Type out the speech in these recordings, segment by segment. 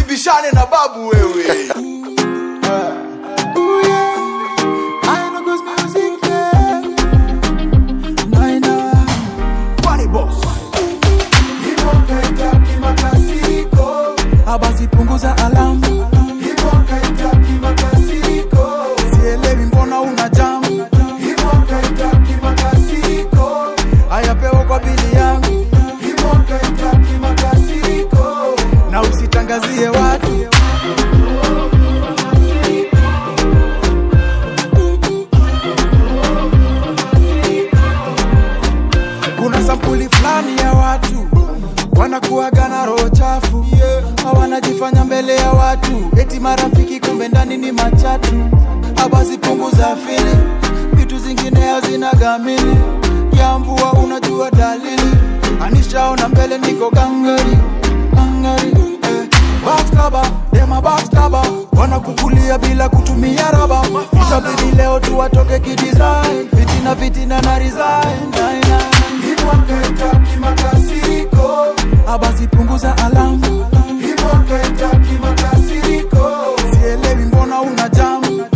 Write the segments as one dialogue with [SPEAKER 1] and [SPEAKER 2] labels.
[SPEAKER 1] usibishane na babu wewe Funny boss.
[SPEAKER 2] Abasi punguza alamu, sielewi mbona una jamu. Ayapewa kwa bili yangu na usitangazie watu. Kuna sampuli fulani ya watu wanakuaga na roho chafu, hawanajifanya mbele ya watu, eti marafiki, kumbe ndani ni machatu. Abasi punguza fili, vitu zingine hazina gamili ya mvua, unajua dalili. Anishaona mbele niko gangari gangari, eh. Backstaba, dema backstaba, wanakukulia bila kutumia raba. Itabidi leo tu watoke kidesign, fitina fitina na resign. Nine, nine. Abasi punguza alamu, sielewi mbona una jamu.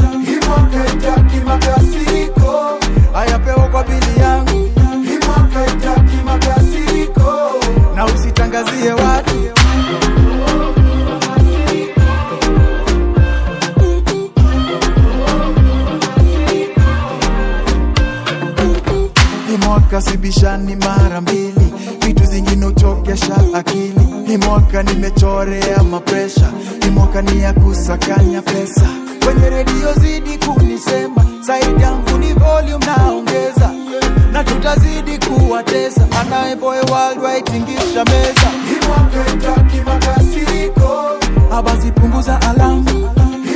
[SPEAKER 2] Ayapewa kwa bili yangu na usitangazie watu. Hii mwaka sibishani mara mbili, vitu zingine uchokesha akili. Hii mwaka nimechorea mapresha, hii mwaka ni ya kusakanya pesa. Kwenye redio zidi kunisema, saidi yangu ni volume naongeza, na tutazidi kuwatesa. Anayeboe worldwide tingisha meza, abasi punguza alamu,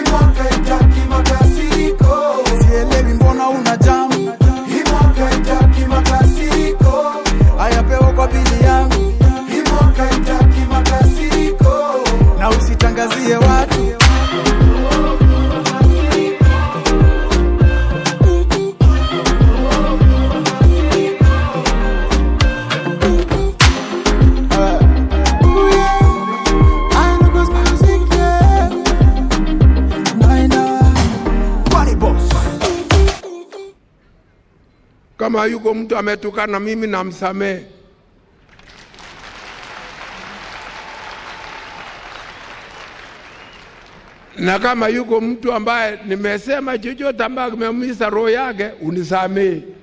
[SPEAKER 2] sielewi mbona una jamu. Ayapewa kwa bili yangu na usitangazie watu.
[SPEAKER 1] Funny boss.
[SPEAKER 3] Kama yuko mtu ametukana mimi namsamehe. Na kama yuko mtu ambaye nimesema chochote ambaye kimeumiza roho yake unisamehe.